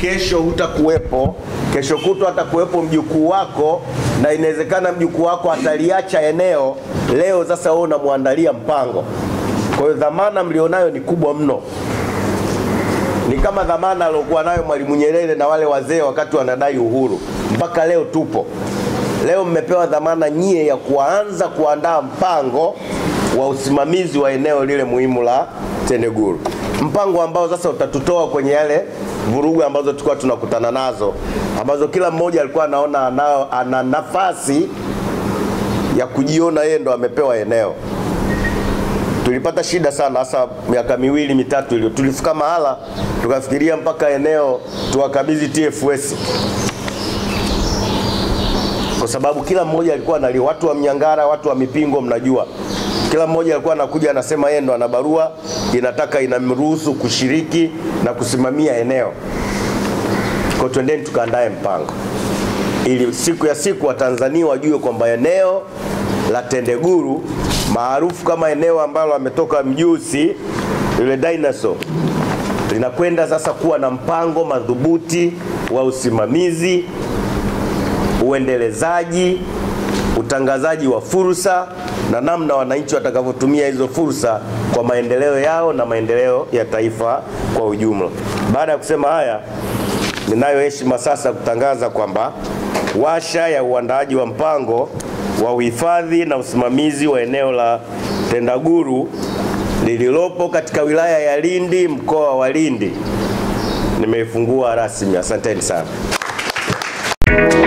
kesho hutakuwepo, kesho kutwa hatakuwepo mjukuu wako, na inawezekana mjukuu wako ataliacha eneo leo. Sasa wewe unamwandalia mpango. Kwa hiyo dhamana mlionayo ni kubwa mno, ni kama dhamana aliokuwa nayo Mwalimu Nyerere na wale wazee wakati wanadai uhuru. Mpaka leo tupo. Leo mmepewa dhamana nyie ya kuanza kuandaa mpango wa usimamizi wa eneo lile muhimu la Tendaguru, mpango ambao sasa utatutoa kwenye yale vurugu ambazo tulikuwa tunakutana nazo, ambazo kila mmoja alikuwa anaona anao, ana nafasi ya kujiona yeye ndo amepewa eneo. Tulipata shida sana, hasa miaka miwili mitatu iliyo, tulifika mahala tukafikiria mpaka eneo tuwakabidhi TFS kwa sababu kila mmoja alikuwa analia. Watu wa Mnyangara, watu wa Mipingo, mnajua kila mmoja alikuwa anakuja anasema yeye ndo ana barua inataka inamruhusu kushiriki na kusimamia eneo. Kwa twendeni tukaandae mpango ili siku ya siku Watanzania wajue kwamba eneo la Tendaguru maarufu kama eneo ambalo ametoka mjusi yule dinosaur linakwenda sasa kuwa na mpango madhubuti wa usimamizi, uendelezaji, utangazaji wa fursa na namna wananchi watakavyotumia hizo fursa kwa maendeleo yao na maendeleo ya taifa kwa ujumla. Baada ya kusema haya, ninayo heshima sasa kutangaza kwamba washa ya uandaaji wa mpango wa uhifadhi na usimamizi wa eneo la Tendaguru lililopo katika wilaya ya Lindi mkoa wa Lindi nimeifungua rasmi. Asanteni sana.